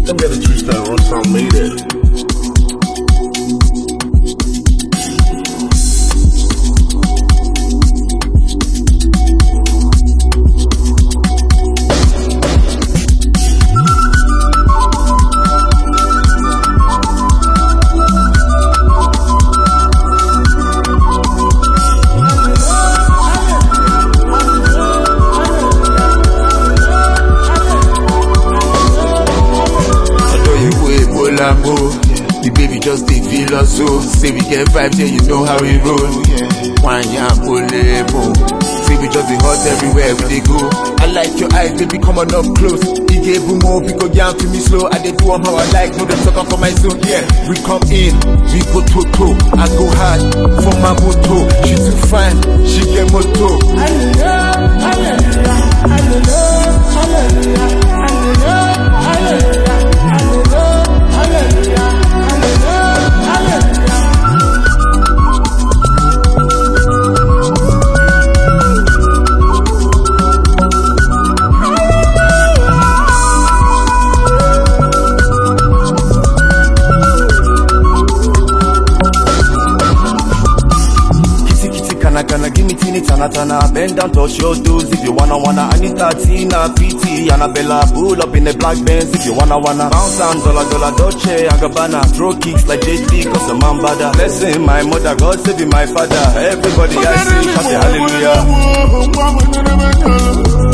Them get a twist that run some made it. Although you go Ebola mo, the baby just dey feel us so. Say we get vibes, yeah, you know how we roll. One yam mo. Say we just dey hot everywhere we dey go. I like your eyes, baby, come on up close. Ige bumo, because yam to me slow. I dey do 'em how I like, no dem talk am for my zone. Yeah, we come in, we go to to. I go hard for my moto. She too fine, she get moto. Kitty kitty kana kana give me teeny tana tana Bend down touch your toes if you wanna wanna I need Tina PT Annabella pull up in the black Benz if you wanna wanna Bounce and dollar dollar Dolce and Gabbana Throw kicks like Jet Li cause a man bada Blessing my mother God saving my father Everybody I see shout a hallelujah hallelujah.